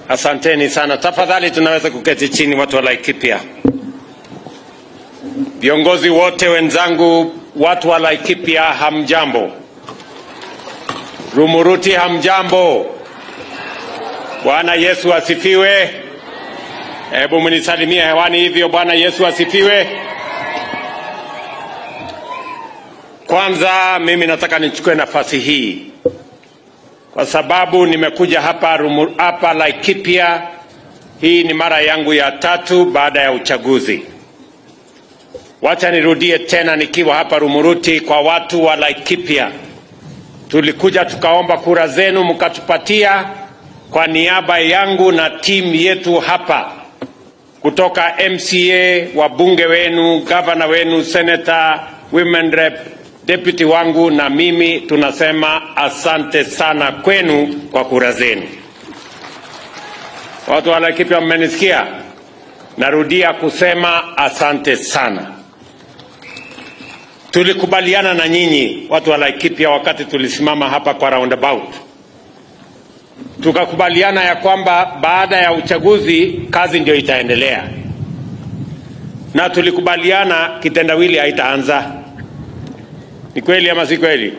Asanteni sana. Tafadhali tunaweza kuketi chini, watu wa Laikipia, viongozi wote wenzangu, watu wa Laikipia, hamjambo? Rumuruti, hamjambo? Bwana Yesu asifiwe. Hebu mnisalimie hewani hivyo. Bwana Yesu asifiwe. Kwanza mimi nataka nichukue nafasi hii kwa sababu nimekuja hapa, Rumu, hapa Laikipia. Hii ni mara yangu ya tatu baada ya uchaguzi. Wacha nirudie tena nikiwa hapa Rumuruti kwa watu wa Laikipia. Tulikuja tukaomba kura zenu mkatupatia kwa niaba yangu na timu yetu hapa kutoka MCA, wabunge wenu, gavana wenu, senator, women rep, deputy wangu na mimi tunasema asante sana kwenu kwa kura zenu. Watu wa Laikipia, mmenisikia? Narudia kusema asante sana. Tulikubaliana na nyinyi watu wa Laikipia wakati tulisimama hapa kwa roundabout, tukakubaliana ya kwamba baada ya uchaguzi kazi ndio itaendelea, na tulikubaliana kitendawili haitaanza. Ni kweli ama si kweli?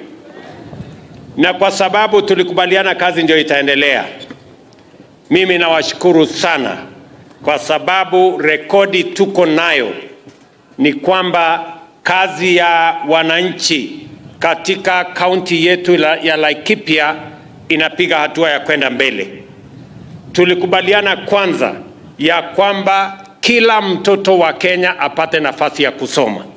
Na kwa sababu tulikubaliana kazi ndio itaendelea, mimi nawashukuru sana kwa sababu rekodi tuko nayo ni kwamba kazi ya wananchi katika kaunti yetu la- ya Laikipia inapiga hatua ya kwenda mbele. Tulikubaliana kwanza ya kwamba kila mtoto wa Kenya apate nafasi ya kusoma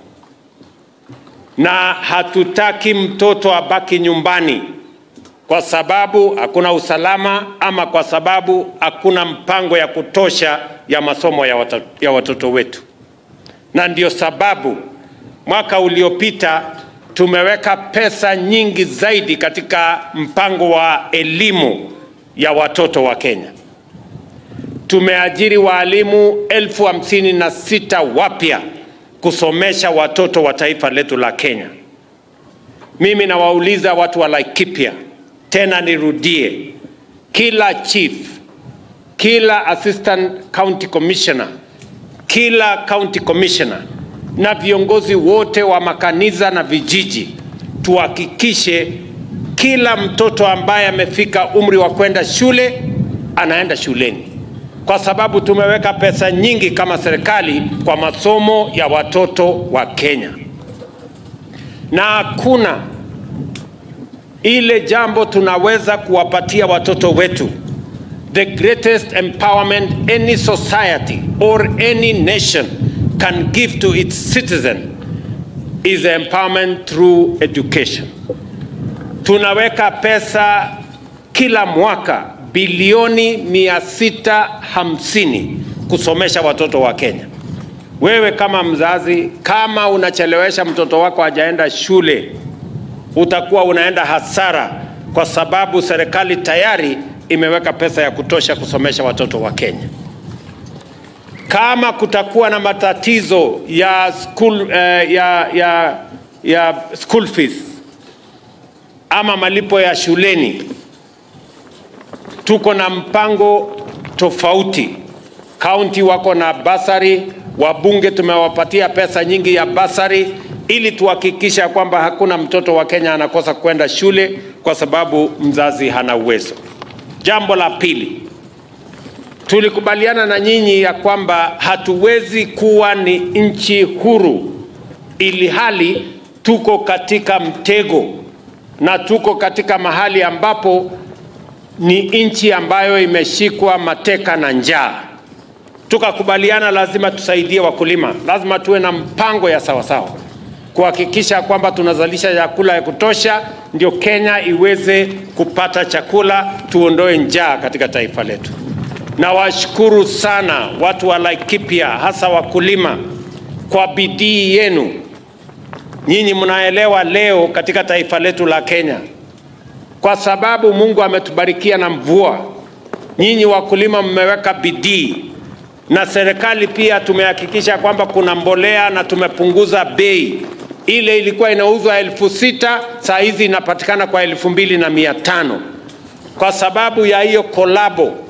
na hatutaki mtoto abaki nyumbani kwa sababu hakuna usalama ama kwa sababu hakuna mpango ya kutosha ya masomo ya watoto, ya watoto wetu, na ndio sababu mwaka uliopita tumeweka pesa nyingi zaidi katika mpango wa elimu ya watoto wa Kenya. Tumeajiri waalimu elfu hamsini na sita wapya kusomesha watoto wa taifa letu la Kenya. Mimi nawauliza watu wa Laikipia, tena nirudie, kila chief, kila assistant county commissioner, kila county commissioner na viongozi wote wa makanisa na vijiji, tuhakikishe kila mtoto ambaye amefika umri wa kwenda shule anaenda shuleni kwa sababu tumeweka pesa nyingi kama serikali kwa masomo ya watoto wa Kenya, na hakuna ile jambo tunaweza kuwapatia watoto wetu. The greatest empowerment any society or any nation can give to its citizen is empowerment through education. Tunaweka pesa kila mwaka bilioni 650 kusomesha watoto wa Kenya. Wewe kama mzazi, kama unachelewesha mtoto wako hajaenda shule, utakuwa unaenda hasara, kwa sababu serikali tayari imeweka pesa ya kutosha kusomesha watoto wa Kenya. Kama kutakuwa na matatizo ya school, eh, ya, ya, ya school fees ama malipo ya shuleni, tuko na mpango tofauti. Kaunti wako na basari, wabunge tumewapatia pesa nyingi ya basari ili tuhakikisha kwamba hakuna mtoto wa Kenya anakosa kwenda shule kwa sababu mzazi hana uwezo. Jambo la pili, tulikubaliana na nyinyi ya kwamba hatuwezi kuwa ni nchi huru ili hali tuko katika mtego na tuko katika mahali ambapo ni nchi ambayo imeshikwa mateka na njaa. Tukakubaliana lazima tusaidie wakulima, lazima tuwe na mpango ya sawasawa kuhakikisha kwamba tunazalisha chakula ya kutosha, ndio Kenya iweze kupata chakula, tuondoe njaa katika taifa letu. Nawashukuru sana watu wa Laikipia, hasa wakulima, kwa bidii yenu. Nyinyi mnaelewa leo katika taifa letu la Kenya kwa sababu Mungu ametubarikia na mvua. Nyinyi wakulima mmeweka bidii, na serikali pia tumehakikisha kwamba kuna mbolea na tumepunguza bei. Ile ilikuwa inauzwa elfu sita saa hizi inapatikana kwa elfu mbili na mia tano kwa sababu ya hiyo kolabo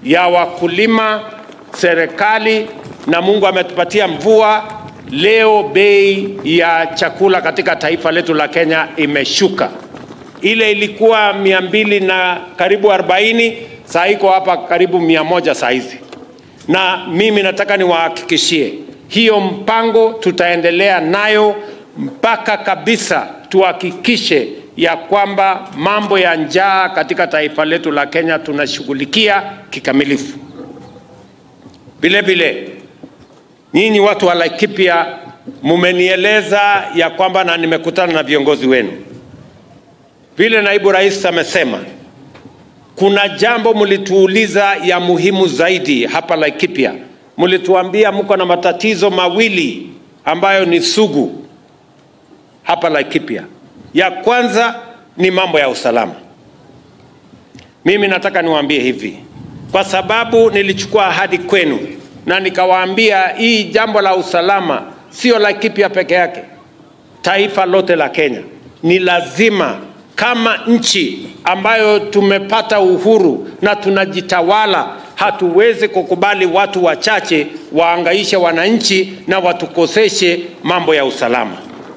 ya wakulima, serikali na Mungu ametupatia mvua. Leo bei ya chakula katika taifa letu la Kenya imeshuka. Ile ilikuwa mia mbili na karibu 40 saa iko hapa karibu mia moja saa hizi, na mimi nataka niwahakikishie hiyo mpango tutaendelea nayo mpaka kabisa tuhakikishe ya kwamba mambo ya njaa katika taifa letu la Kenya tunashughulikia kikamilifu. Vile vile nyinyi watu wa Laikipia mumenieleza ya kwamba, na nimekutana na viongozi wenu, vile naibu rais amesema, kuna jambo mlituuliza ya muhimu zaidi hapa Laikipia. Mlituambia mko na matatizo mawili ambayo ni sugu hapa Laikipia. Ya kwanza ni mambo ya usalama. Mimi nataka niwaambie hivi, kwa sababu nilichukua ahadi kwenu na nikawaambia hii jambo la usalama sio Laikipia peke yake, taifa lote la Kenya. Ni lazima kama nchi ambayo tumepata uhuru na tunajitawala, hatuwezi kukubali watu wachache waangaishe wananchi na watukoseshe mambo ya usalama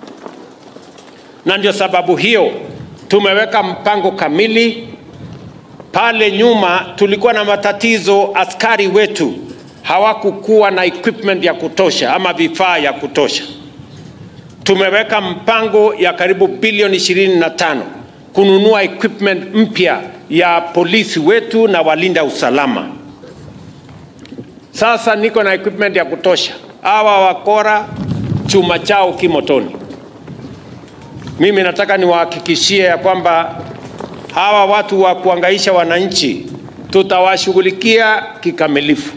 na ndio sababu hiyo tumeweka mpango kamili. Pale nyuma tulikuwa na matatizo, askari wetu hawakukuwa na equipment ya kutosha ama vifaa ya kutosha. Tumeweka mpango ya karibu bilioni ishirini na tano kununua equipment mpya ya polisi wetu na walinda usalama. Sasa niko na equipment ya kutosha, hawa wakora chuma chao kimotoni. Mimi nataka niwahakikishie ya kwamba hawa watu wa kuangaisha wananchi tutawashughulikia kikamilifu.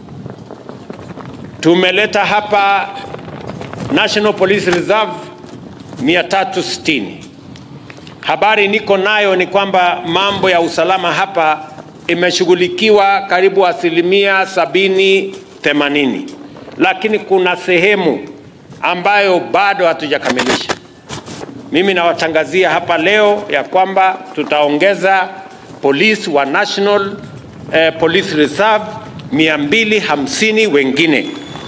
Tumeleta hapa National Police Reserve 360. Habari niko nayo ni kwamba mambo ya usalama hapa imeshughulikiwa karibu asilimia sabini themanini, lakini kuna sehemu ambayo bado hatujakamilisha. Mimi nawatangazia hapa leo ya kwamba tutaongeza polisi wa National eh, Police Reserve 250 wengine.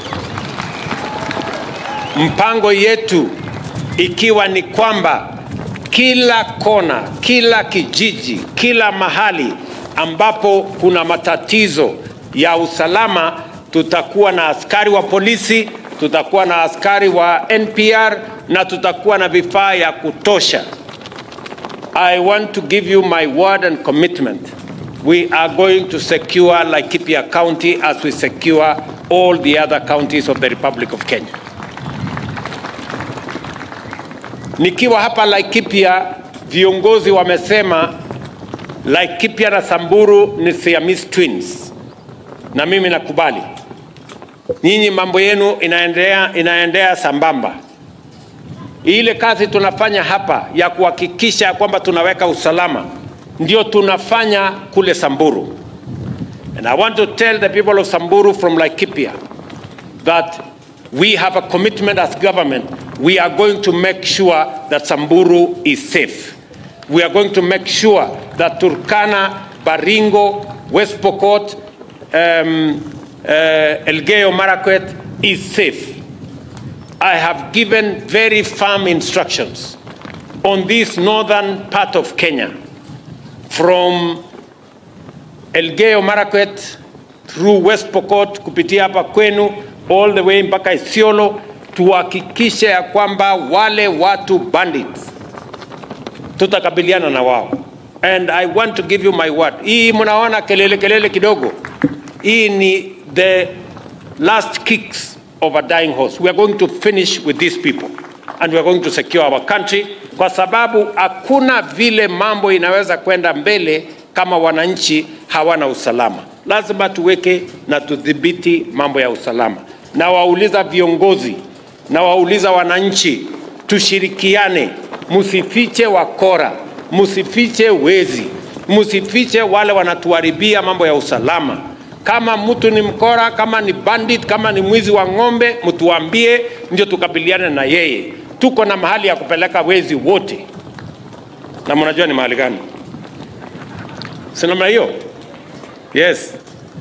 Mpango yetu ikiwa ni kwamba kila kona, kila kijiji, kila mahali ambapo kuna matatizo ya usalama tutakuwa na askari wa polisi, tutakuwa na askari wa NPR na tutakuwa na vifaa ya kutosha. I want to give you my word and commitment. We are going to secure Laikipia County as we secure all the other counties of the Republic of Kenya. Nikiwa hapa Laikipia, viongozi wamesema Laikipia na Samburu ni Siamese twins, na mimi nakubali. Nyinyi mambo yenu inaendea, inaendea sambamba. Ile kazi tunafanya hapa ya kuhakikisha kwamba tunaweka usalama ndio tunafanya kule Samburu. And I want to tell the people of Samburu from Laikipia that we have a commitment as government. We are going to make sure that Samburu is safe. We are going to make sure that Turkana, Baringo, West Pokot, um, uh, Elgeyo Marakwet is safe. I have given very firm instructions on this northern part of Kenya from Elgeyo Marakwet through West Pokot kupitia hapa kwenu all the way mpaka Isiolo, tuhakikishe ya kwamba wale watu bandits tutakabiliana na wao. And I want to give you my word. Hii mnaona kelele kelele kidogo, hii ni the last kicks of a dying horse. We are going to finish with these people and we are going to secure our country, kwa sababu hakuna vile mambo inaweza kwenda mbele kama wananchi hawana usalama. Lazima tuweke na tudhibiti mambo ya usalama. Na wauliza viongozi na wauliza wananchi, tushirikiane, msifiche wakora, msifiche wezi, msifiche wale wanatuharibia mambo ya usalama. Kama mtu ni mkora, kama ni bandit, kama ni mwizi wa ng'ombe, mtuambie, ndio tukabiliane na yeye. Tuko na mahali ya kupeleka wezi wote, na mnajua ni mahali gani? Si namna hiyo? Yes.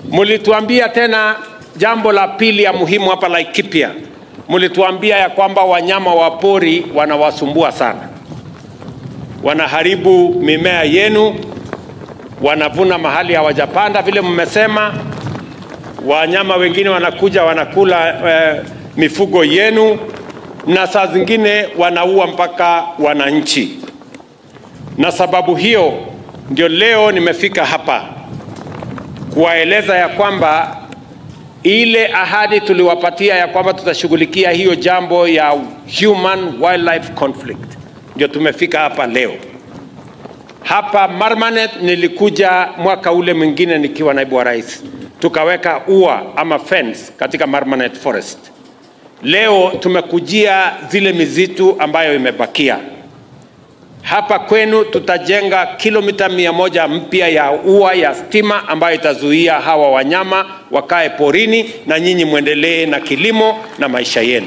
Mulituambia tena jambo la pili ya muhimu hapa Laikipia, mulituambia ya kwamba wanyama wa pori wanawasumbua sana, wanaharibu mimea yenu, wanavuna mahali hawajapanda vile mmesema. Wanyama wengine wanakuja wanakula eh, mifugo yenu, na saa zingine wanaua mpaka wananchi. Na sababu hiyo ndio leo nimefika hapa kuwaeleza ya kwamba ile ahadi tuliwapatia ya kwamba tutashughulikia hiyo jambo ya human wildlife conflict, ndio tumefika hapa leo. Hapa Marmanet nilikuja mwaka ule mwingine nikiwa naibu wa rais, tukaweka ua ama fence katika Marmanet Forest. Leo tumekujia zile mizitu ambayo imebakia hapa kwenu tutajenga kilomita mia moja mpya ya ua ya stima ambayo itazuia hawa wanyama wakae porini na nyinyi mwendelee na kilimo na maisha yenu.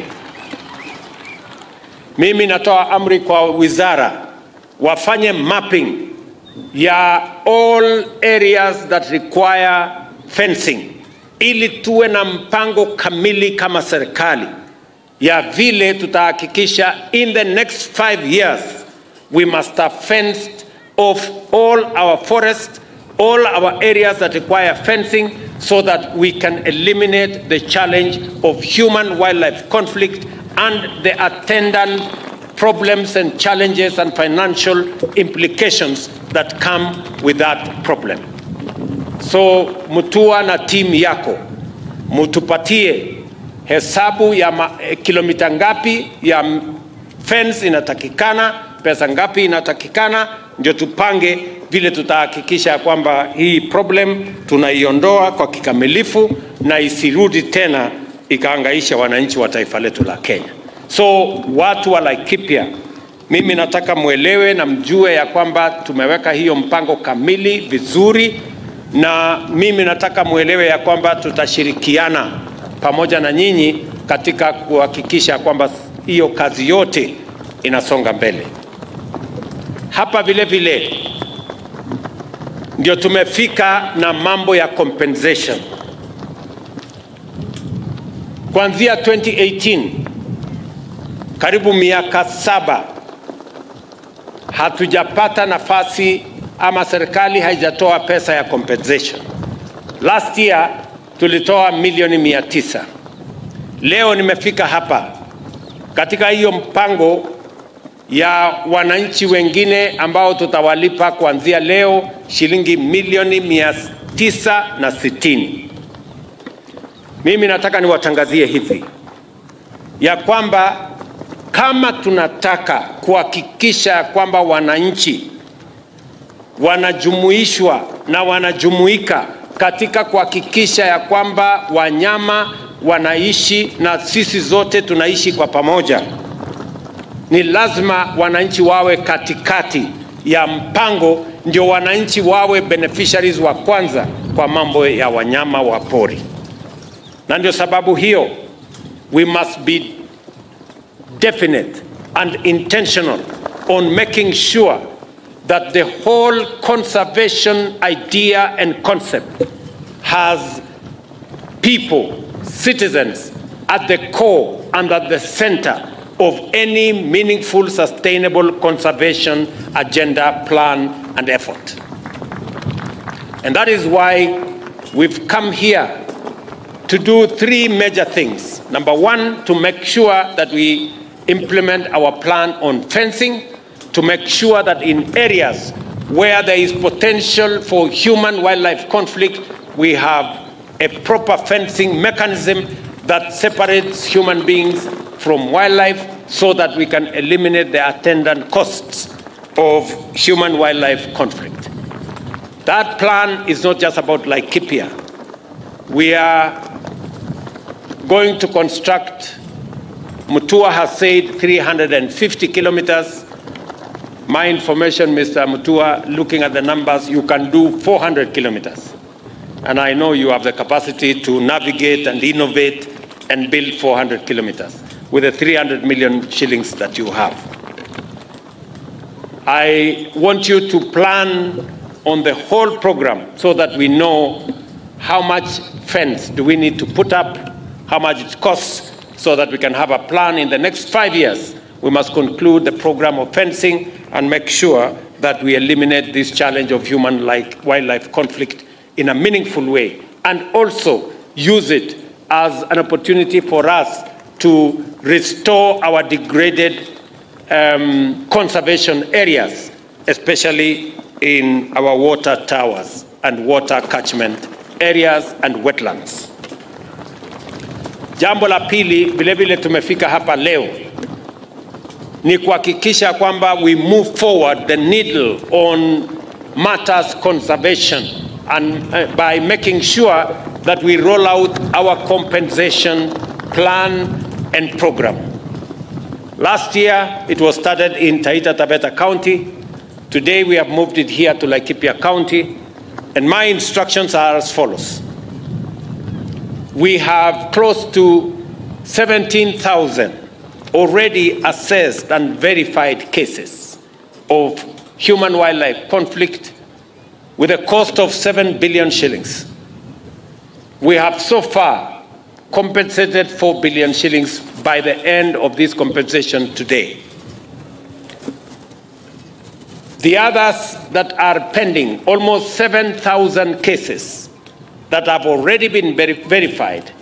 Mimi natoa amri kwa wizara wafanye mapping ya all areas that require fencing ili tuwe na mpango kamili kama serikali ya vile tutahakikisha in the next five years we must have fenced off all our forests, all our areas that require fencing, so that we can eliminate the challenge of human wildlife conflict and the attendant problems and challenges and financial implications that come with that problem. So Mutua na timu yako mutupatie hesabu ya ma, eh, kilomita ngapi ya fence inatakikana pesa ngapi inatakikana, ndio tupange vile tutahakikisha kwamba hii problem tunaiondoa kwa kikamilifu na isirudi tena ikaangaisha wananchi wa taifa letu la Kenya. So watu wa Laikipia, mimi nataka mwelewe na mjue ya kwamba tumeweka hiyo mpango kamili vizuri, na mimi nataka mwelewe ya kwamba tutashirikiana pamoja na nyinyi katika kuhakikisha kwamba hiyo kazi yote inasonga mbele. Hapa vile vile ndio tumefika na mambo ya compensation. Kuanzia 2018 karibu miaka saba hatujapata nafasi ama serikali haijatoa pesa ya compensation. Last year tulitoa milioni mia tisa. Leo nimefika hapa katika hiyo mpango ya wananchi wengine ambao tutawalipa kuanzia leo shilingi milioni mia tisa na sitini. Mimi nataka niwatangazie hivi ya kwamba kama tunataka kuhakikisha kwamba wananchi wanajumuishwa na wanajumuika katika kuhakikisha ya kwamba wanyama wanaishi na sisi zote tunaishi kwa pamoja, ni lazima wananchi wawe katikati ya mpango, ndio wananchi wawe beneficiaries wa kwanza kwa mambo ya wanyama wa pori. Na ndio sababu hiyo we must be definite and intentional on making sure that the whole conservation idea and concept has people, citizens at the core and at the center of any meaningful, sustainable conservation agenda, plan, and effort. And that is why we've come here to do three major things. Number one, to make sure that we implement our plan on fencing, to make sure that in areas where there is potential for human wildlife conflict, we have a proper fencing mechanism that separates human beings from wildlife so that we can eliminate the attendant costs of human wildlife conflict. That plan is not just about Laikipia. We are going to construct, Mutua has said 350 kilometers. My information, Mr. Mutua, looking at the numbers, you can do 400 kilometers. And I know you have the capacity to navigate and innovate and build 400 kilometers with the 300 million shillings that you have. I want you to plan on the whole program so that we know how much fence do we need to put up, how much it costs, so that we can have a plan in the next five years. We must conclude the program of fencing and make sure that we eliminate this challenge of human like wildlife conflict in a meaningful way and also use it as an opportunity for us to restore our degraded um, conservation areas, especially in our water towers and water catchment areas and wetlands. Jambo la pili, vile vile tumefika hapa leo ni kuhakikisha kwamba we move forward the needle on matters conservation and uh, by making sure that we roll out our compensation plan and program. Last year it was started in Taita Taveta County. Today we have moved it here to Laikipia County and my instructions are as follows. We have close to 17,000 already assessed and verified cases of human wildlife conflict with a cost of 7 billion shillings. We have so far compensated 4 billion shillings by the end of this compensation today. The others that are pending, almost 7,000 cases that have already been veri- verified,